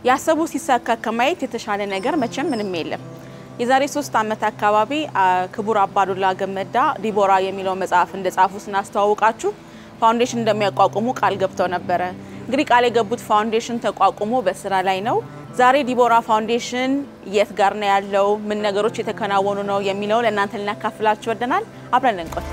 ያሰቡ ሲሳካ ከማየት የተሻለ ነገር መቼም ምንም የለም። የዛሬ ሶስት ዓመት አካባቢ ክቡር አባዱላ ገመዳ ዲቦራ የሚለው መጽሐፍ እንደጻፉ ስናስተዋውቃችሁ ፋውንዴሽን እንደሚያቋቁሙ ቃል ገብተው ነበረ። እንግዲህ ቃል የገቡት ፋውንዴሽን ተቋቁሞ በስራ ላይ ነው። ዛሬ ዲቦራ ፋውንዴሽን የት ጋር ነው ያለው? ምን ነገሮች የተከናወኑ ነው የሚለው ለእናንተ ልናካፍላችሁ ወደናል። አብረን እንቆይ።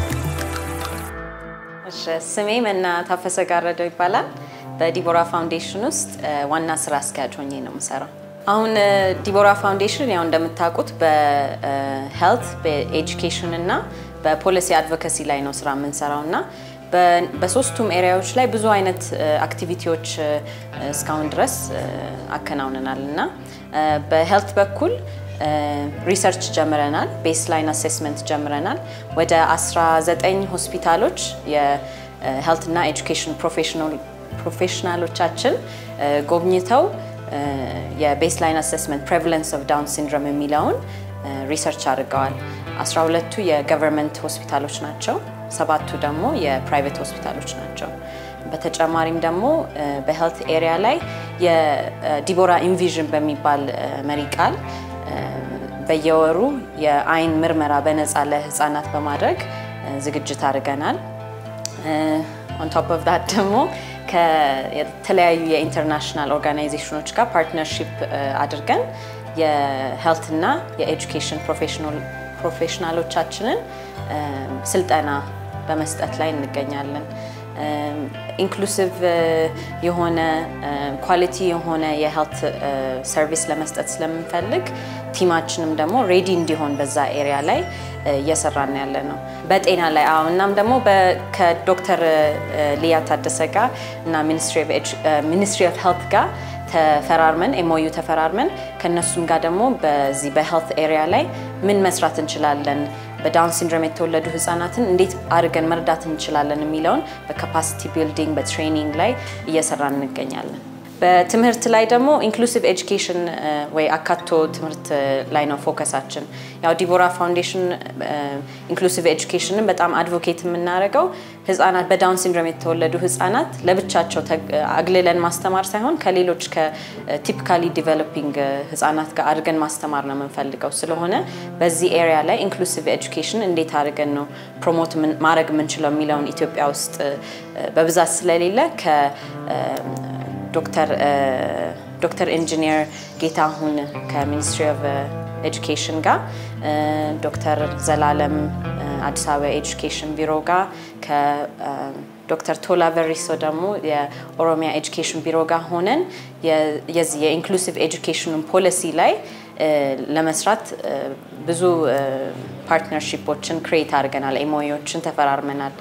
እሺ፣ ስሜ መና ታፈሰ ጋረደው ይባላል። በዲቦራ ፋውንዴሽን ውስጥ ዋና ስራ አስኪያጅ ሆኜ ነው የምሰራው። አሁን ዲቦራ ፋውንዴሽን ያው እንደምታውቁት በሄልት በኤጁኬሽን እና በፖሊሲ አድቮካሲ ላይ ነው ስራ የምንሰራው እና በሶስቱም ኤሪያዎች ላይ ብዙ አይነት አክቲቪቲዎች እስካሁን ድረስ አከናውነናል እና በሄልት በኩል ሪሰርች ጀምረናል። ቤስላይን አሴስመንት ጀምረናል። ወደ 19 ሆስፒታሎች የሄልት እና ኤጁኬሽን ፕሮፌሽናሎቻችን ጎብኝተው የቤስላይን አሴስመንት ፕሬቫለንስ ኦፍ ዳውን ሲንድሮም የሚለውን ሪሰርች አድርገዋል። 12ቱ የገቨርንመንት ሆስፒታሎች ናቸው። ሰባቱ ደግሞ የፕራይቬት ሆስፒታሎች ናቸው። በተጨማሪም ደግሞ በሄልት ኤሪያ ላይ የዲቦራ ኢንቪዥን በሚባል መሪ ቃል በየወሩ የአይን ምርመራ በነፃ ለህፃናት በማድረግ ዝግጅት አድርገናል። ኦን ቶፕ ኦፍ ዳት ደግሞ ከተለያዩ የኢንተርናሽናል ኦርጋናይዜሽኖች ጋር ፓርትነርሺፕ አድርገን የሄልት እና የኤጁኬሽን ፕሮፌሽናሎቻችንን ስልጠና በመስጠት ላይ እንገኛለን። ኢንክሉሲቭ የሆነ ኳሊቲ የሆነ የሄልት ሰርቪስ ለመስጠት ስለምንፈልግ ቲማችንም ደግሞ ሬዲ እንዲሆን በዛ ኤሪያ ላይ እየሰራን ያለ ነው። በጤና ላይ አዎ። እናም ደግሞ ከዶክተር ሊያ ታደሰ ጋር እና ሚኒስትሪ ኦፍ ሄልት ጋር ተፈራርመን ኤምኦዩ ተፈራርመን ከነሱም ጋር ደግሞ በዚህ በሄልት ኤሪያ ላይ ምን መስራት እንችላለን፣ በዳውን ሲንድሮም የተወለዱ ህጻናትን እንዴት አድርገን መርዳት እንችላለን የሚለውን በካፓሲቲ ቢልዲንግ በትሬኒንግ ላይ እየሰራን እንገኛለን። በትምህርት ላይ ደግሞ ኢንክሉሲቭ ኤጁኬሽን ወይ አካቶ ትምህርት ላይ ነው ፎከሳችን። ያው ዲቦራ ፋውንዴሽን ኢንክሉሲቭ ኤጁኬሽንን በጣም አድቮኬት የምናደርገው ህጻናት በዳውን ሲንድሮም የተወለዱ ህጻናት ለብቻቸው አግልለን ማስተማር ሳይሆን ከሌሎች ከቲፒካሊ ዲቨሎፒንግ ህጻናት ጋር አድርገን ማስተማር ነው የምንፈልገው። ስለሆነ በዚህ ኤሪያ ላይ ኢንክሉሲቭ ኤጁኬሽን እንዴት አድርገን ነው ፕሮሞት ማድረግ የምንችለው የሚለውን ኢትዮጵያ ውስጥ በብዛት ስለሌለ ዶክተር ዶክተር ኢንጂኒየር ጌታሁን ከሚኒስትሪ ኦፍ ኤጁኬሽን ጋር ዶክተር ዘላለም አዲስ አበባ ኤጁኬሽን ቢሮ ጋር ከዶክተር ቶላ በሪሶ ደግሞ የኦሮሚያ ኤጁኬሽን ቢሮ ጋር ሆነን የዚህ የኢንክሉሲቭ ኤጁኬሽኑን ፖሊሲ ላይ ለመስራት ብዙ ፓርትነርሺፖችን ክሬት አድርገናል። ኤምኦዩዎችን ተፈራርመናል።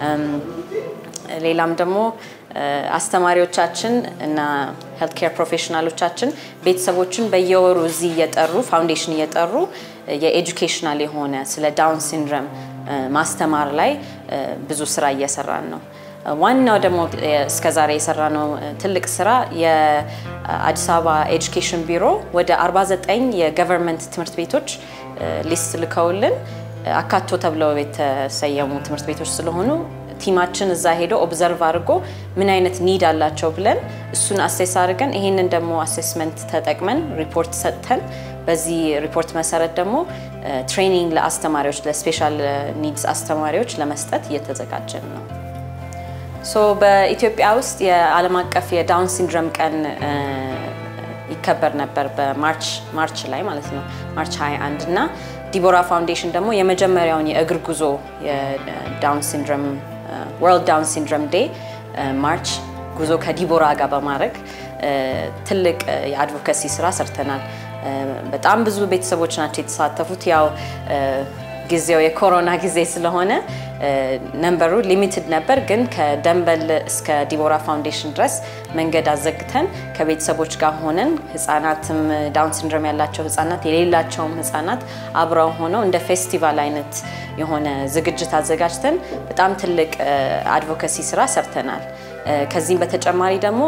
ሌላም ደግሞ አስተማሪዎቻችን እና ሄልት ኬር ፕሮፌሽናሎቻችን ቤተሰቦችን በየወሩ እዚህ እየጠሩ ፋውንዴሽን እየጠሩ የኤጁኬሽናል የሆነ ስለ ዳውን ሲንድረም ማስተማር ላይ ብዙ ስራ እየሰራን ነው። ዋናው ደግሞ እስከዛሬ የሰራነው ትልቅ ስራ የአዲስ አበባ ኤጁኬሽን ቢሮ ወደ 49 የገቨርንመንት ትምህርት ቤቶች ሊስት ልከውልን አካቶ ተብለው የተሰየሙ ትምህርት ቤቶች ስለሆኑ ቲማችን እዛ ሄዶ ኦብዘርቭ አድርጎ ምን አይነት ኒድ አላቸው ብለን እሱን አሴስ አድርገን ይሄንን ደግሞ አሴስመንት ተጠቅመን ሪፖርት ሰጥተን በዚህ ሪፖርት መሰረት ደግሞ ትሬኒንግ ለአስተማሪዎች ለስፔሻል ኒድስ አስተማሪዎች ለመስጠት እየተዘጋጀን ነው። ሶ በኢትዮጵያ ውስጥ የዓለም አቀፍ የዳውን ሲንድረም ቀን ይከበር ነበር በማርች ማርች ላይ ማለት ነው ማርች 21 እና ዲቦራ ፋውንዴሽን ደግሞ የመጀመሪያውን የእግር ጉዞ የዳውን ሲንድረም ወርልድ ዳውን ሲንድሮም ዴይ ማርች ጉዞ ከዲቦራ ጋር በማድረግ ትልቅ የአድቮካሲ ስራ ሰርተናል። በጣም ብዙ ቤተሰቦች ናቸው የተሳተፉት። ያው ጊዜው የኮሮና ጊዜ ስለሆነ ነንበሩ ሊሚትድ ነበር፣ ግን ከደንበል እስከ ዲቦራ ፋውንዴሽን ድረስ መንገድ አዘግተን ከቤተሰቦች ጋር ሆነን ህጻናትም ዳውን ሲንድሮም ያላቸው ህጻናት የሌላቸውም ህጻናት አብረው ሆነው እንደ ፌስቲቫል አይነት የሆነ ዝግጅት አዘጋጅተን በጣም ትልቅ አድቮካሲ ስራ ሰርተናል። ከዚህም በተጨማሪ ደግሞ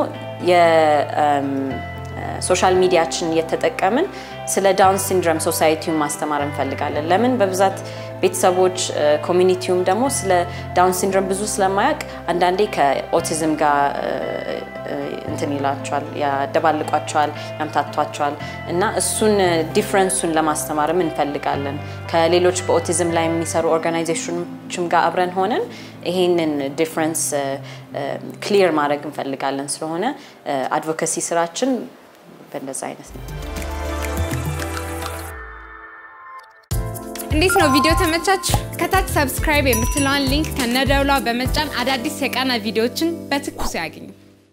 ሶሻል ሚዲያችን እየተጠቀምን ስለ ዳውን ሲንድሮም ሶሳይቲውን ማስተማር እንፈልጋለን። ለምን በብዛት ቤተሰቦች ኮሚኒቲውም ደግሞ ስለ ዳውን ሲንድሮም ብዙ ስለማያውቅ አንዳንዴ ከኦቲዝም ጋር እንትን ይላቸዋል፣ ያደባልቋቸዋል፣ ያምታቷቸዋል እና እሱን ዲፍረንሱን ለማስተማርም እንፈልጋለን። ከሌሎች በኦቲዝም ላይ የሚሰሩ ኦርጋናይዜሽኖችም ጋር አብረን ሆነን ይሄንን ዲፍረንስ ክሊር ማድረግ እንፈልጋለን። ስለሆነ አድቮካሲ ስራችን በእንደዛ አይነት ነው። እንዴት ነው ቪዲዮ ተመቻችሁ? ከታች ሰብስክራይብ የምትለዋን ሊንክ ከነደውሏ በመጫን አዳዲስ የቃና ቪዲዮዎችን በትኩሱ ያገኙ።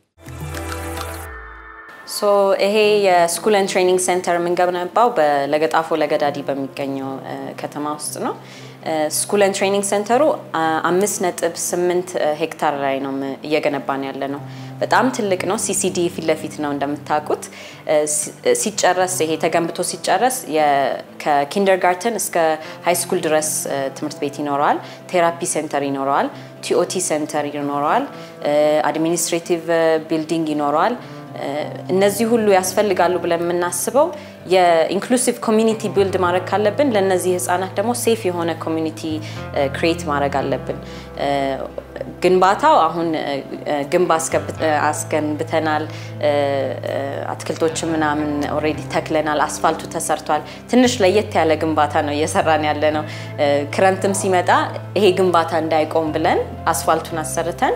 ሶ ይሄ የስኩል ኤንድ ትሬኒንግ ሴንተር የምንገነባው በለገጣፎ ለገዳዲ በሚገኘው ከተማ ውስጥ ነው። ስኩል ኤንድ ትሬኒንግ ሴንተሩ አምስት ነጥብ ስምንት ሄክታር ላይ ነው እየገነባን ያለ ነው። በጣም ትልቅ ነው። ሲሲዲ ፊት ለፊት ነው እንደምታውቁት። ሲጨረስ ይሄ ተገንብቶ ሲጨረስ ከኪንደርጋርተን እስከ ሃይ ስኩል ድረስ ትምህርት ቤት ይኖረዋል። ቴራፒ ሴንተር ይኖረዋል። ቲኦቲ ሴንተር ይኖረዋል። አድሚኒስትሬቲቭ ቢልዲንግ ይኖረዋል። እነዚህ ሁሉ ያስፈልጋሉ ብለን የምናስበው የኢንክሉሲቭ ኮሚኒቲ ቢልድ ማድረግ ካለብን ለእነዚህ ህጻናት ደግሞ ሴፍ የሆነ ኮሚኒቲ ክሬት ማድረግ አለብን። ግንባታው አሁን ግንብ አስገንብተናል። አትክልቶች ምናምን ኦልሬዲ ተክለናል። አስፋልቱ ተሰርቷል። ትንሽ ለየት ያለ ግንባታ ነው እየሰራን ያለ ነው። ክረምትም ሲመጣ ይሄ ግንባታ እንዳይቆም ብለን አስፋልቱን አሰርተን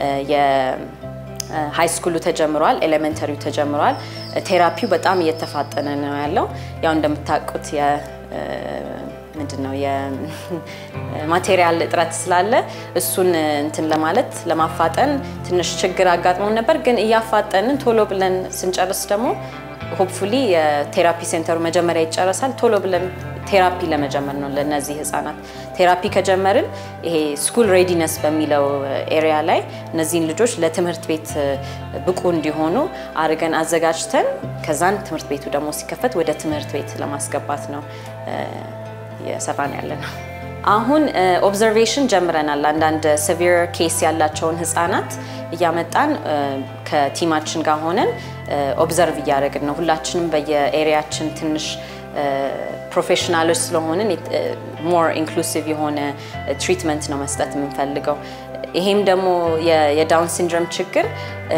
ሃይ ስኩሉ ተጀምሯል። ኤሌመንተሪው ተጀምሯል። ቴራፒው በጣም እየተፋጠነ ነው ያለው። ያው እንደምታውቁት ምንድን ነው የማቴሪያል እጥረት ስላለ እሱን እንትን ለማለት ለማፋጠን ትንሽ ችግር አጋጥሞን ነበር። ግን እያፋጠንን ቶሎ ብለን ስንጨርስ ደግሞ ሆፕፉሊ የቴራፒ ሴንተሩ መጀመሪያ ይጨረሳል። ቶሎ ብለን ቴራፒ ለመጀመር ነው ለእነዚህ ህጻናት። ቴራፒ ከጀመርን ይሄ ስኩል ሬዲነስ በሚለው ኤሪያ ላይ እነዚህን ልጆች ለትምህርት ቤት ብቁ እንዲሆኑ አድርገን አዘጋጅተን ከዛን ትምህርት ቤቱ ደግሞ ሲከፈት ወደ ትምህርት ቤት ለማስገባት ነው እየሰራን ያለ ነው። አሁን ኦብዘርቬሽን ጀምረናል። አንዳንድ ሲቪር ኬስ ያላቸውን ህጻናት እያመጣን ከቲማችን ጋር ሆነን ኦብዘርቭ እያደረግን ነው። ሁላችንም በየኤሪያችን ትንሽ ፕሮፌሽናሎች ስለሆንን ሞር ኢንክሉሲቭ የሆነ ትሪትመንት ነው መስጠት የምንፈልገው። ይሄም ደግሞ የዳውን ሲንድሮም ችግር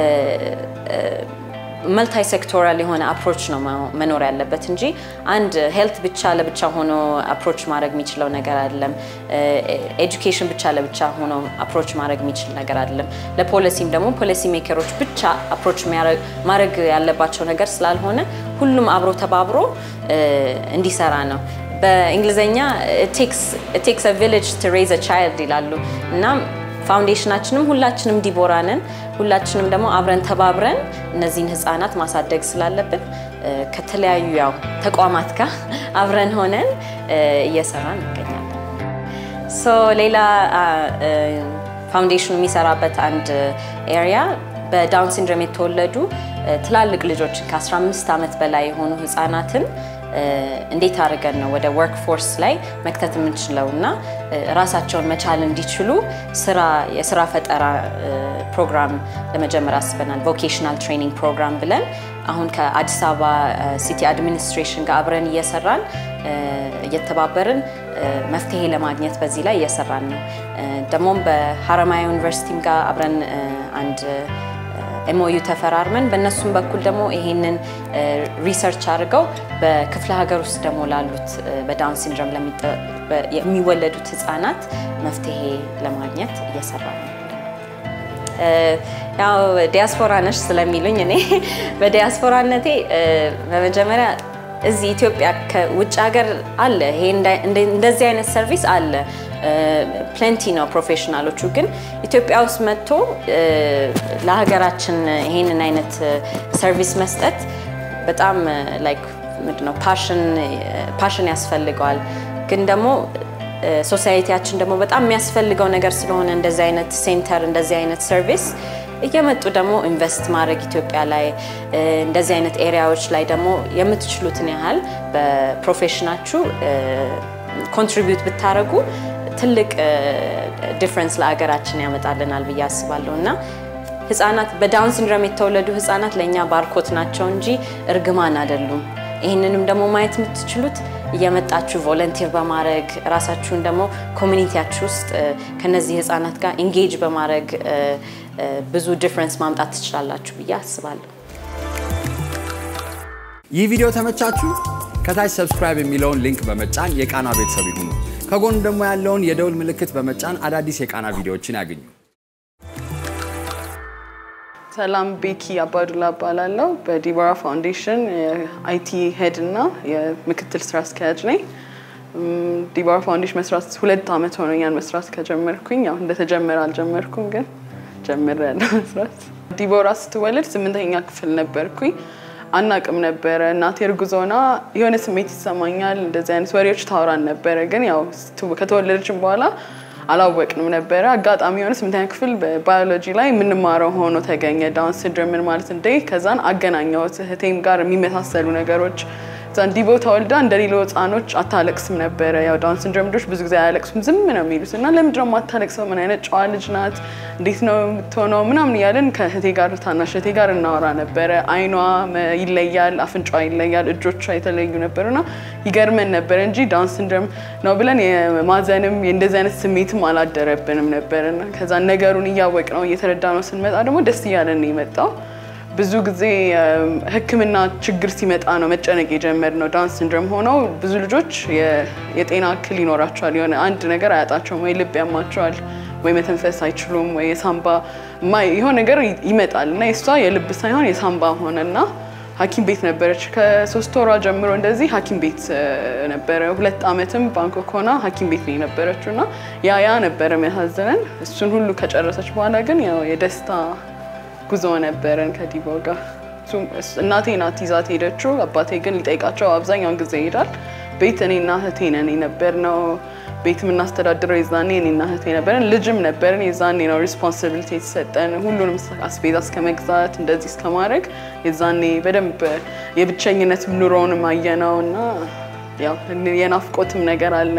መልታይ ሴክቶራል የሆነ አፕሮች ነው መኖር ያለበት እንጂ አንድ ሄልት ብቻ ለብቻ ሆኖ አፕሮች ማድረግ የሚችለው ነገር አይደለም። ኤጁኬሽን ብቻ ለብቻ ሆኖ አፕሮች ማድረግ የሚችል ነገር አይደለም። ለፖሊሲም ደግሞ ፖሊሲ ሜከሮች ብቻ አፕሮች ማድረግ ያለባቸው ነገር ስላልሆነ ሁሉም አብሮ ተባብሮ እንዲሰራ ነው። በእንግሊዝኛ ቴክስ ቪሌጅ ቱ ሬዝ ቻይልድ ይላሉ እና ፋውንዴሽናችንም ሁላችንም ዲቦራ ነን። ሁላችንም ደግሞ አብረን ተባብረን እነዚህን ህፃናት ማሳደግ ስላለብን ከተለያዩ ያው ተቋማት ጋር አብረን ሆነን እየሰራን እንገኛለን። ሶ ሌላ ፋውንዴሽኑ የሚሰራበት አንድ ኤሪያ በዳውን ሲንድሮም የተወለዱ ትላልቅ ልጆችን ከ15 ዓመት በላይ የሆኑ ህፃናትን እንዴት አድርገን ነው ወደ ወርክ ፎርስ ላይ መክተት የምንችለው እና ራሳቸውን መቻል እንዲችሉ ስራ የስራ ፈጠራ ፕሮግራም ለመጀመር አስበናል። ቮኬሽናል ትሬኒንግ ፕሮግራም ብለን አሁን ከአዲስ አበባ ሲቲ አድሚኒስትሬሽን ጋር አብረን እየሰራን እየተባበርን መፍትሄ ለማግኘት በዚህ ላይ እየሰራን ነው። ደግሞም በሀረማያ ዩኒቨርሲቲም ጋር አብረን አንድ ኤምኦዩ ተፈራርመን በእነሱም በኩል ደግሞ ይሄንን ሪሰርች አድርገው በክፍለ ሀገር ውስጥ ደግሞ ላሉት በዳውን ሲንድሮም የሚወለዱት ህጻናት መፍትሄ ለማግኘት እየሰራ ነው። ያው ዲያስፖራ ነሽ ስለሚሉኝ እኔ በዲያስፖራነቴ በመጀመሪያ እዚህ ኢትዮጵያ ከውጭ ሀገር አለ ይሄ እንደዚህ አይነት ሰርቪስ አለ ፕሌንቲ ነው ፕሮፌሽናሎቹ። ግን ኢትዮጵያ ውስጥ መጥቶ ለሀገራችን ይሄንን አይነት ሰርቪስ መስጠት በጣም ላይክ ምንድን ነው ፓሽን ያስፈልገዋል። ግን ደግሞ ሶሳይቲያችን ደግሞ በጣም የሚያስፈልገው ነገር ስለሆነ እንደዚህ አይነት ሴንተር እንደዚህ አይነት ሰርቪስ እየመጡ ደግሞ ኢንቨስት ማድረግ ኢትዮጵያ ላይ እንደዚህ አይነት ኤሪያዎች ላይ ደግሞ የምትችሉትን ያህል በፕሮፌሽናችሁ ኮንትሪቢዩት ብታደረጉ ትልቅ ዲፍረንስ ለሀገራችን ያመጣልናል ብዬ አስባለሁ እና ህጻናት በዳውን ሲንድሮም የተወለዱ ህጻናት ለእኛ ባርኮት ናቸው እንጂ እርግማን አይደሉም። ይህንንም ደግሞ ማየት የምትችሉት እየመጣችሁ ቮለንቲር በማድረግ ራሳችሁን ደግሞ ኮሚኒቲያችሁ ውስጥ ከነዚህ ህጻናት ጋር ኢንጌጅ በማድረግ ብዙ ዲፍረንስ ማምጣት ትችላላችሁ ብዬ አስባለሁ። ይህ ቪዲዮ ተመቻችሁ? ከታች ሰብስክራይብ የሚለውን ሊንክ በመጫን የቃና ቤተሰብ ይሁኑ። ከጎን ደግሞ ያለውን የደውል ምልክት በመጫን አዳዲስ የቃና ቪዲዮዎችን ያገኙ። ሰላም ቤኪ አባዱላ እባላለሁ። በዲቦራ ፋውንዴሽን የአይቲ ሄድ እና የምክትል ስራ አስኪያጅ ነኝ። እም፣ ዲቦራ ፋውንዴሽን መስራት ሁለት አመት ሆኖኛል መስራት ከጀመርኩኝ። ያው እንደተጀመረ አልጀመርኩም፣ ግን ጀምሬያለሁ መስራት። ዲቦራ ስትወለድ ስምንተኛ ክፍል ነበርኩኝ። አናቅም ነበረ። እናቴ እርጉዞና የሆነ ስሜት ይሰማኛል፣ እንደዚህ አይነት ወሬዎች ታውራን ነበረ። ግን ያው ስትው- ከተወለደችም በኋላ አላወቅንም ነበረ። አጋጣሚ የሆነ ስምንተኛ ክፍል በባዮሎጂ ላይ የምንማረው ሆኖ ተገኘ። ዳውን ሲንድሮም ምን ማለት እንደ ከዛን አገናኘሁት እህቴም ጋር የሚመሳሰሉ ነገሮች ዛን ዲቦ ተወልዳ እንደ ሌሎ ህፃኖች አታለቅስም ነበረ። ያው ዳውን ሲንድሮም ልጆች ብዙ ጊዜ አያለቅሱም፣ ዝም ነው የሚሉት እና ለምንድን ነው የማታለቅሰው? ምን አይነት ጨዋ ልጅ ናት? እንዴት ነው የምትሆነው? ምናምን እያለን ከእህቴ ጋር ታናሽ እህቴ ጋር እናወራ ነበረ። አይኗ መ- ይለያል፣ አፍንጫዋ ይለያል፣ እጆቿ የተለዩ ነበሩና ይገርመን ነበረ እንጂ ዳውን ሲንድሮም ነው ብለን የማዘንም የእንደዚህ አይነት ስሜትም አላደረብንም ነበርና ከዛ ነገሩን እያወቅ ነው እየተረዳ ነው ስንመጣ ደግሞ ደስ እያለን ነው የመጣው። ብዙ ጊዜ እም፣ ሕክምና ችግር ሲመጣ ነው መጨነቅ የጀመርነው። ዳውን ሲንድሮም ሆነው ብዙ ልጆች የ- የጤና እክል ይኖራቸዋል። የሆነ አንድ ነገር አያጣቸውም፣ ወይ ልብ ያማቸዋል፣ ወይ መተንፈስ አይችሉም፣ ወይ የሳምባ ማ- የሆነ ነገር ይ- ይመጣል እና የእሷ የልብ ሳይሆን የሳምባ ሆነና ሐኪም ቤት ነበረች ከሶስት ወሯ ጀምሮ እንደዚህ ሐኪም ቤት እ፣ ነበረ። ሁለት ዓመትም ባንኮክ ሆና ሐኪም ቤት ነው የነበረችው እና ያ ያ ነበረ የሚያሳዝነን። እሱን ሁሉ ከጨረሰች በኋላ ግን ያው የደስታ ጉዞ ነበረን ከዲቦ ጋር። እሱም- እስ- እናቴ ናት ይዛት ሄደችው። አባቴ ግን ሊጠይቃቸው አብዛኛውን ጊዜ ይሄዳል። ቤት እኔና እህቴ ነን የነበርነው። ቤት የምናስተዳድረው የዛኔ እኔና እህቴ ነበረን። ልጅም ነበርን። የዛኔ ነው ሪስፖንሲቢሊቲ የተሰጠን ሁሉንም ስ- አስቤዛ እስከ መግዛት እንደዚህ እስከ ማድረግ የዛኔ በደንብ የብቸኝነት ኑሮውንም አየነው እና ያው የናፍቆትም ነገር አለ።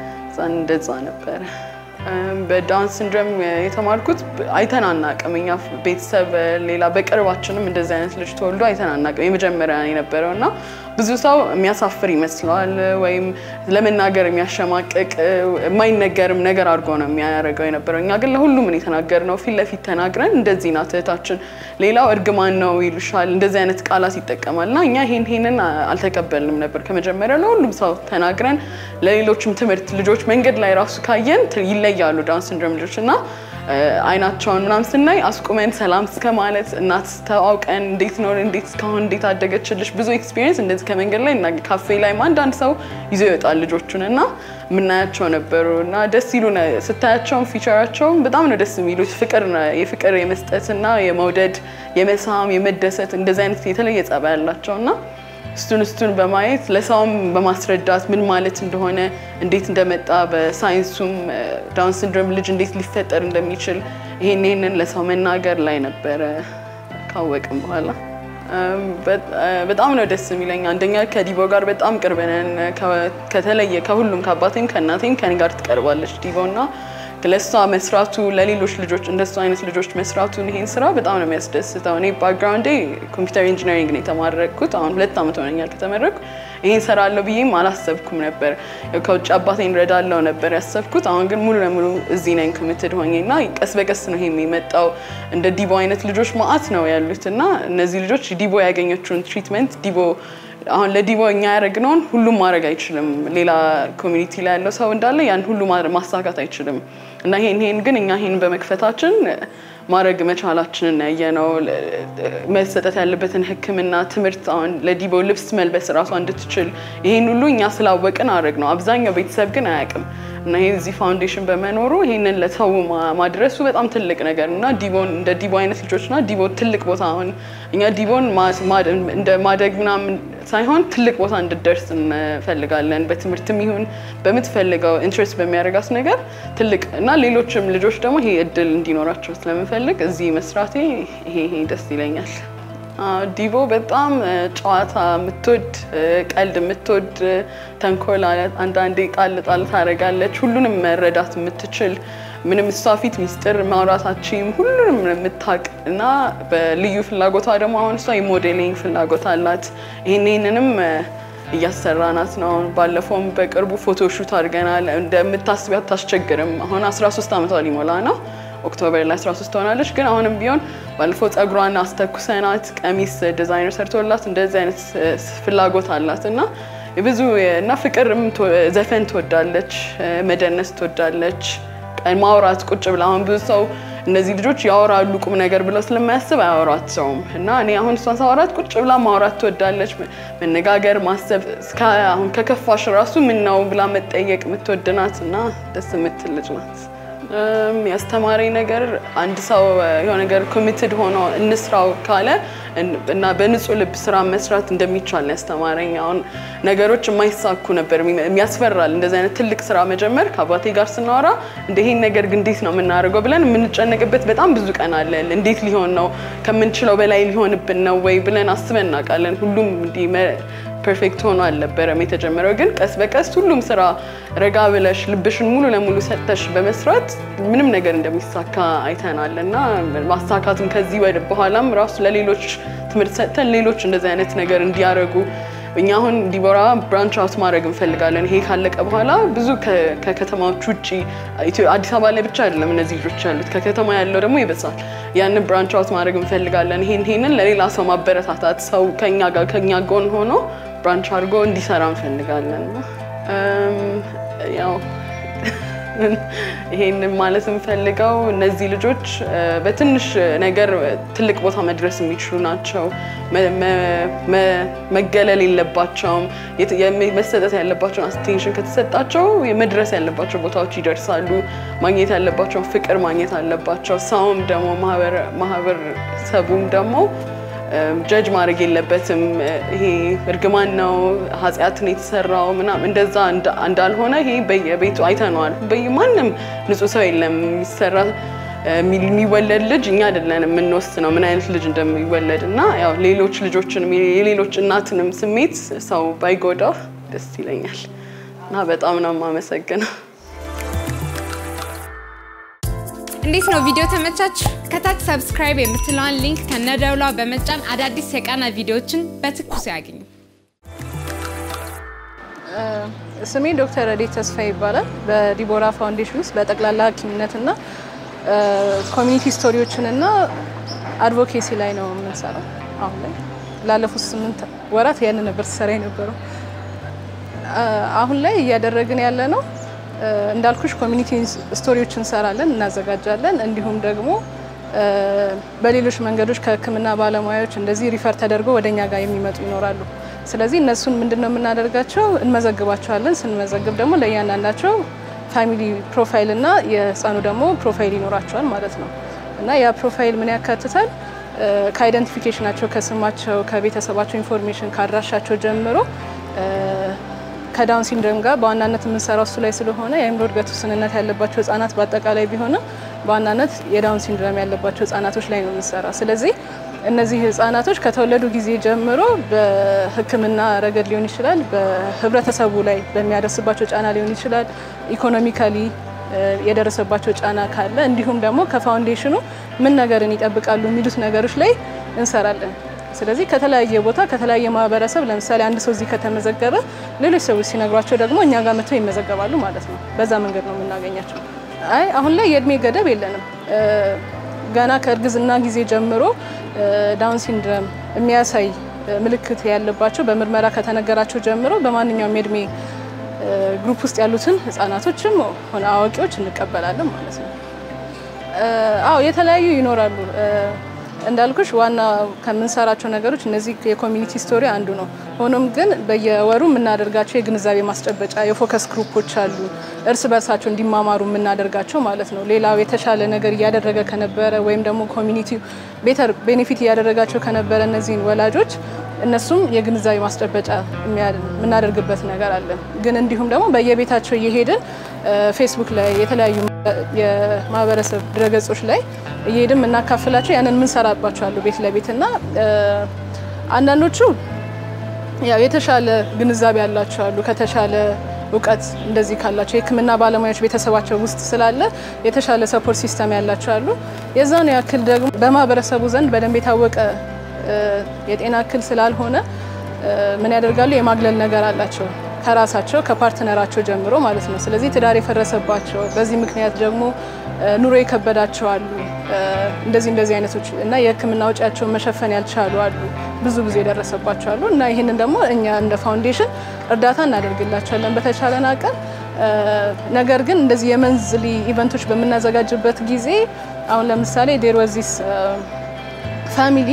ዛን እንደዛ ነበረ። እም፣ በዳውን ሲንድሮም የተማርኩት አይተን አናቅም። እኛ ቤተሰብ ሌላ በቅርባችንም እንደዚህ አይነት ልጅ ተወልዶ አይተን አናቅም። የመጀመሪያ ነው የነበረው እና ብዙ ሰው የሚያሳፍር ይመስለዋል ወይም ለመናገር የሚያሸማቅቅ የማይነገርም ነገር አድርጎ ነው የሚያደርገው የነበረው። እኛ ግን ለሁሉም ነው የተናገርነው። ፊት ለፊት ተናግረን እንደዚህ ናት እህታችን፣ ሌላው እርግማን ነው ይሉሻል፣ እንደዚህ አይነት ቃላት ይጠቀማል እና እኛ ይሄን ይሄንን አልተቀበልንም ነበር ከመጀመሪያ። ለሁሉም ሰው ተናግረን ለሌሎችም ትምህርት ልጆች መንገድ ላይ ራሱ ካየን ት- ይለያሉ ዳውን ሲንድሮም ልጆች እና እ፣ አይናቸውን ምናምን ስናይ አስቁመን ሰላም እስከ ማለት እናት ተዋውቀን እንዴት ነው እንዴት እስካሁን እንዴት አደገችልሽ ብዙ ኤክስፒሪየንስ እንደዚህ ከመንገድ ላይ እና ካፌ ላይም አንዳንድ ሰው ይዞ ይወጣል ልጆቹን እና የምናያቸው ነበሩ እና ደስ ይሉ ስታያቸውም ፊቸራቸውም በጣም ነው ደስ የሚሉት ፍቅር ነው- የፍቅር የመስጠትና የመውደድ የመሳም የመደሰት እንደዚህ አይነት የተለየ ጸባይ ያላቸው እና እሱን እሱን በማየት ለሰውም በማስረዳት ምን ማለት እንደሆነ እንዴት እንደመጣ በሳይንሱም ዳውን ሲንድሮም ልጅ እንዴት ሊፈጠር እንደሚችል ይሄን ይሄንን ለሰው መናገር ላይ ነበረ ካወቅም በኋላ እም፣ በ- በጣም ነው ደስ የሚለኝ። አንደኛ ከዲቦ ጋር በጣም ቅርብ ነን። ከ- ከተለየ ከሁሉም ከአባቴም ከእናቴም ከኔ ጋር ትቀርባለች ዲቦ እና ለእሷ መስራቱ ለሌሎች ልጆች እንደሱ አይነት ልጆች መስራቱን ይሄን ስራ በጣም ነው የሚያስደስተው። እኔ ባክግራውንዴ ኮምፒውተር ኢንጂነሪንግ ነው የተማረኩት። አሁን ሁለት ዓመት ሆነኛል ከተመረኩ። ይሄን ሰራለሁ ብዬም አላሰብኩም ነበር። ያው ከውጭ አባቴን ረዳለው ነበር ያሰብኩት። አሁን ግን ሙሉ ለሙሉ እዚህ ነኝ ኮሚትድ ሆኜ እና ቀስ በቀስ ነው ይሄ የመጣው። እንደ ዲቦ አይነት ልጆች ማአት ነው ያሉት እና እነዚህ ልጆች ዲቦ ያገኘችውን ትሪትመንት ዲቦ አሁን ለዲቦ እኛ ያደረግነውን ሁሉም ማድረግ አይችልም። ሌላ ኮሚኒቲ ላይ ያለው ሰው እንዳለ ያን ሁሉ ማድረግ- ማሳካት አይችልም እና ይሄን ይሄን ግን እኛ ይሄን በመክፈታችን ማድረግ መቻላችንን ያየነው መሰጠት ያለበትን ሕክምና ትምህርት አሁን ለዲቦ ልብስ መልበስ እራሷ እንድትችል ይሄን ሁሉ እኛ ስላወቅን አድረግ ነው። አብዛኛው ቤተሰብ ግን አያውቅም እና ይሄ እዚህ ፋውንዴሽን በመኖሩ ይሄንን ለሰው ማ- ማድረሱ በጣም ትልቅ ነገር እና ዲቦን እንደ ዲቦ አይነት ልጆችና ዲቦ ትልቅ ቦታ አሁን እኛ ዲቦን ማ- ማ- እንደ ማደግ ምናምን ሳይሆን ትልቅ ቦታ እንድደርስ እንፈልጋለን። በትምህርትም ይሁን በምትፈልገው ኢንትረስት በሚያደርጋት ነገር ትልቅ እና ሌሎችም ልጆች ደግሞ ይሄ እድል እንዲኖራቸው ስለምፈልግ እዚህ መስራቴ ይሄ ይሄ ደስ ይለኛል። አዎ፣ ዲቦ በጣም እ፣ ጨዋታ የምትወድ እ፣ ቀልድ የምትወድ እ፣ ተንኮል አለ- አንዳንዴ ጣል ጣል ታደርጋለች። ሁሉንም መረዳት የምትችል ምንም እሷ ፊት ሚስጥር ማውራታችም ሁሉንም የምታውቅ እና በልዩ ፍላጎቷ ደግሞ አሁን እሷ የሞዴሊንግ ፍላጎት አላት። ይህን ይህንንም እ፣ እያሰራናት ነው። አሁን ባለፈውም በቅርቡ ፎቶ ሹት አድርገናል። እንደምታስቢያት አታስቸግርም። አሁን 13 ዓመቷ ሊሞላ ነው። ኦክቶበር ላይ 13 ትሆናለች። ግን አሁንም ቢሆን ባለፈው ጸጉሯን አስተኩሰናት ቀሚስ ዲዛይነር ሰርቶላት እንደዚህ አይነት ፍላጎት አላት እና ብዙ እና ፍቅርም ዘፈን ትወዳለች፣ መደነስ ትወዳለች፣ ማውራት ቁጭ ብላ አሁን ብዙ ሰው እነዚህ ልጆች ያወራሉ ቁም ነገር ብለው ስለማያስብ አያወራት ሰውም እና እኔ አሁን እሷን ሳወራት ቁጭ ብላ ማውራት ትወዳለች፣ መነጋገር፣ ማሰብ አሁን ከከፋሽ ራሱ ምን ነው ብላ መጠየቅ የምትወድናት እና ደስ የምትል ልጅ ናት። ያስተማረኝ ነገር አንድ ሰው የሆነ ነገር ኮሚትድ ሆኖ እንስራው ካለ እና በንጹህ ልብ ስራ መስራት እንደሚቻል ነው ያስተማረኝ። አሁን ነገሮች የማይሳኩ ነበር የሚያስፈራል። እንደዚህ አይነት ትልቅ ስራ መጀመር ከአባቴ ጋር ስናወራ እንደ ይሄን ነገር ግን እንዴት ነው የምናደርገው ብለን የምንጨነቅበት በጣም ብዙ ቀን አለ። እንዴት ሊሆን ነው ከምንችለው በላይ ሊሆንብን ነው ወይ ብለን አስበን እናውቃለን። ሁሉም እንዲህ ፐርፌክት ሆኖ አልነበረም የተጀመረው። ግን ቀስ በቀስ ሁሉም ስራ ረጋ ብለሽ ልብሽን ሙሉ ለሙሉ ሰጥተሽ በመስራት ምንም ነገር እንደሚሳካ አይተናል እና ማሳካትም ከዚህ ወደ በኋላም ራሱ ለሌሎች ትምህርት ሰጥተን ሌሎች እንደዚህ አይነት ነገር እንዲያደርጉ እኛ አሁን ዲቦራ ብራንች አውት ማድረግ እንፈልጋለን። ይሄ ካለቀ በኋላ ብዙ ከከተማዎች ውጭ አዲስ አበባ ላይ ብቻ አይደለም እነዚህ ልጆች ያሉት፣ ከከተማ ያለው ደግሞ ይበዛል። ያንን ብራንች አውት ማድረግ እንፈልጋለን። ይሄን ይሄንን ለሌላ ሰው ማበረታታት፣ ሰው ከኛ ጋር ከኛ ጎን ሆኖ ብራንች አድርጎ እንዲሰራ እንፈልጋለን። ያው ይሄንን ማለት የምፈልገው እነዚህ ልጆች በትንሽ ነገር ትልቅ ቦታ መድረስ የሚችሉ ናቸው። መገለል የለባቸውም። መሰጠት ያለባቸውን አቴንሽን ከተሰጣቸው መድረስ ያለባቸው ቦታዎች ይደርሳሉ። ማግኘት ያለባቸውን ፍቅር ማግኘት አለባቸው። ሰውም ደግሞ ማህበረሰቡም ደግሞ ጀጅ ማድረግ የለበትም። ይሄ እርግማን ነው ኃጢአትን የተሰራው ምናምን እንደዛ እንዳልሆነ ይሄ በየቤቱ አይተነዋል። በማንም ንጹህ ሰው የለም የሚሰራ የሚወለድ ልጅ እኛ አይደለን የምንወስነው ምን አይነት ልጅ እንደሚወለድ እና ያው ሌሎች ልጆችን የሌሎች እናትንም ስሜት ሰው ባይጎዳ ደስ ይለኛል እና በጣም ነው የማመሰግነው። እንዴት ነው ቪዲዮ ተመቻችሁ? ከታች ሰብስክራይብ የምትለዋን ሊንክ ከነደውሏ በመጫን አዳዲስ የቃና ቪዲዮዎችን በትኩስ ያገኙ። ስሜ ዶክተር ረዴት ተስፋ ይባላል። በዲቦራ ፋውንዴሽን ውስጥ በጠቅላላ ሐኪምነትና ኮሚኒቲ ስቶሪዎችንና አድቮኬሲ ላይ ነው የምንሰራው። አሁን ላይ ላለፉት ስምንት ወራት ያን ነበር ስሰራ የነበረው። አሁን ላይ እያደረግን ያለ ነው እንዳልኩሽ ኮሚኒቲ ስቶሪዎች እንሰራለን፣ እናዘጋጃለን። እንዲሁም ደግሞ በሌሎች መንገዶች ከሕክምና ባለሙያዎች እንደዚህ ሪፈር ተደርገው ወደኛ ጋር የሚመጡ ይኖራሉ። ስለዚህ እነሱን ምንድን ነው የምናደርጋቸው? እንመዘግባቸዋለን። ስንመዘግብ ደግሞ ለእያንዳንዳቸው ፋሚሊ ፕሮፋይል እና የህፃኑ ደግሞ ፕሮፋይል ይኖራቸዋል ማለት ነው እና ያ ፕሮፋይል ምን ያካትታል? ከአይደንቲፊኬሽናቸው፣ ከስማቸው፣ ከቤተሰባቸው ኢንፎርሜሽን ከአድራሻቸው ጀምሮ ከዳውን ሲንድሮም ጋር በዋናነት የምንሰራው እሱ ላይ ስለሆነ የአእምሮ እድገት ውስንነት ያለባቸው ህጻናት በአጠቃላይ ቢሆንም በዋናነት የዳውን ሲንድሮም ያለባቸው ህጻናቶች ላይ ነው የምንሰራ። ስለዚህ እነዚህ ህጻናቶች ከተወለዱ ጊዜ ጀምሮ በህክምና ረገድ ሊሆን ይችላል፣ በህብረተሰቡ ላይ በሚያደርስባቸው ጫና ሊሆን ይችላል፣ ኢኮኖሚካሊ የደረሰባቸው ጫና ካለ እንዲሁም ደግሞ ከፋውንዴሽኑ ምን ነገርን ይጠብቃሉ የሚሉት ነገሮች ላይ እንሰራለን። ስለዚህ ከተለያየ ቦታ ከተለያየ ማህበረሰብ ለምሳሌ አንድ ሰው እዚህ ከተመዘገበ ሌሎች ሰዎች ሲነግሯቸው ደግሞ እኛ ጋር መጥተው ይመዘገባሉ ማለት ነው። በዛ መንገድ ነው የምናገኛቸው። አይ አሁን ላይ የእድሜ ገደብ የለንም። ገና ከእርግዝና ጊዜ ጀምሮ ዳውን ሲንድረም የሚያሳይ ምልክት ያለባቸው በምርመራ ከተነገራቸው ጀምሮ በማንኛውም የእድሜ ግሩፕ ውስጥ ያሉትን ህጻናቶችም ሆነ አዋቂዎች እንቀበላለን ማለት ነው። አዎ የተለያዩ ይኖራሉ። እንዳልኩሽ ዋና ከምንሰራቸው ነገሮች እነዚህ የኮሚኒቲ ስቶሪ አንዱ ነው። ሆኖም ግን በየወሩ የምናደርጋቸው የግንዛቤ ማስጨበጫ የፎከስ ግሩፖች አሉ፣ እርስ በርሳቸው እንዲማማሩ የምናደርጋቸው ማለት ነው። ሌላው የተሻለ ነገር እያደረገ ከነበረ ወይም ደግሞ ኮሚኒቲ ቤተር ቤኔፊት እያደረጋቸው ከነበረ እነዚህን ወላጆች እነሱም የግንዛቤ ማስጨበጫ የምናደርግበት ነገር አለ። ግን እንዲሁም ደግሞ በየቤታቸው እየሄድን ፌስቡክ ላይ የተለያዩ የማህበረሰብ ድረገጾች ላይ እየሄድን የምናካፍላቸው ያንን የምንሰራባቸው አሉ ቤት ለቤት እና አንዳንዶቹ ያው የተሻለ ግንዛቤ ያላቸው አሉ ከተሻለ እውቀት እንደዚህ ካላቸው የሕክምና ባለሙያዎች ቤተሰባቸው ውስጥ ስላለ የተሻለ ሰፖርት ሲስተም ያላቸው አሉ። የዛኑ ያክል ደግሞ በማህበረሰቡ ዘንድ በደንብ የታወቀ የጤና እክል ስላልሆነ ምን ያደርጋሉ? የማግለል ነገር አላቸው። ከራሳቸው ከፓርትነራቸው ጀምሮ ማለት ነው። ስለዚህ ትዳር የፈረሰባቸው በዚህ ምክንያት ደግሞ ኑሮ የከበዳቸው አሉ። እንደዚህ እንደዚህ አይነቶች እና የሕክምና ወጪያቸውን መሸፈን ያልቻሉ አሉ። ብዙ ጊዜ የደረሰባቸው አሉ እና ይህንን ደግሞ እኛ እንደ ፋውንዴሽን እርዳታ እናደርግላቸዋለን በተቻለን አቅም። ነገር ግን እንደዚህ የመንዝሊ ኢቨንቶች በምናዘጋጅበት ጊዜ አሁን ለምሳሌ ዴር ወዚስ ፋሚሊ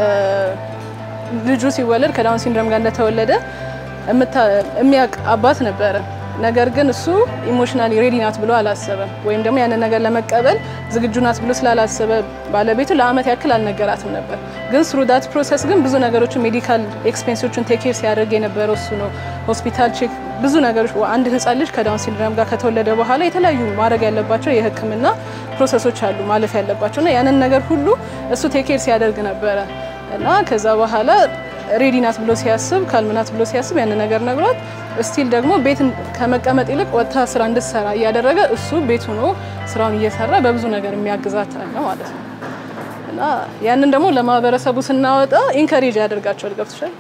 ልጁ ሲወለድ ከዳውን ሲንድሮም ጋር እንደተወለደ የሚያውቅ አባት ነበረ። ነገር ግን እሱ ኢሞሽናሊ ሬዲ ናት ብሎ አላሰበም፣ ወይም ደግሞ ያንን ነገር ለመቀበል ዝግጁ ናት ብሎ ስላላሰበ ባለቤቱ ለአመት ያክል አልነገራትም ነበር። ግን ስሩ ዳት ፕሮሰስ ግን ብዙ ነገሮችን ሜዲካል ኤክስፔንሶችን ቴኬር ሲያደርግ የነበረው እሱ ነው። ሆስፒታል ቼክ፣ ብዙ ነገሮች አንድ ህፃን ልጅ ከዳውን ሲንድሮም ጋር ከተወለደ በኋላ የተለያዩ ማድረግ ያለባቸው የህክምና ፕሮሰሶች አሉ ማለፍ ያለባቸው እና ያንን ነገር ሁሉ እሱ ቴኬር ሲያደርግ ነበረ እና ከዛ በኋላ ሬዲ ናት ብሎ ሲያስብ ካልምናት ብሎ ሲያስብ ያንን ነገር ነግሯት ስቲል ደግሞ ቤት ከመቀመጥ ይልቅ ወጥታ ስራ እንድትሰራ እያደረገ እሱ ቤት ሆኖ ስራውን እየሰራ በብዙ ነገር የሚያግዛት አለ ማለት ነው እና ያንን ደግሞ ለማህበረሰቡ ስናወጣ ኢንከሬጅ ያደርጋቸዋል። ገብቶሻል?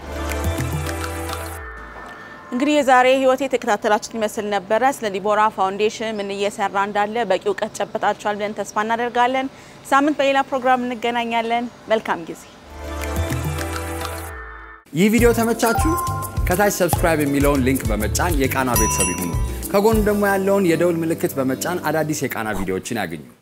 እንግዲህ የዛሬ ህይወት የተከታተላችሁት ይመስል ነበረ። ስለ ዲቦራ ፋውንዴሽን ምን እየሰራ እንዳለ በቂ እውቀት ጨበጣችኋል ብለን ተስፋ እናደርጋለን። ሳምንት በሌላ ፕሮግራም እንገናኛለን። መልካም ጊዜ። ይህ ቪዲዮ ተመቻችሁ? ከታች ሰብስክራይብ የሚለውን ሊንክ በመጫን የቃና ቤተሰብ ይሁኑ። ከጎን ደግሞ ያለውን የደውል ምልክት በመጫን አዳዲስ የቃና ቪዲዮዎችን ያግኙ።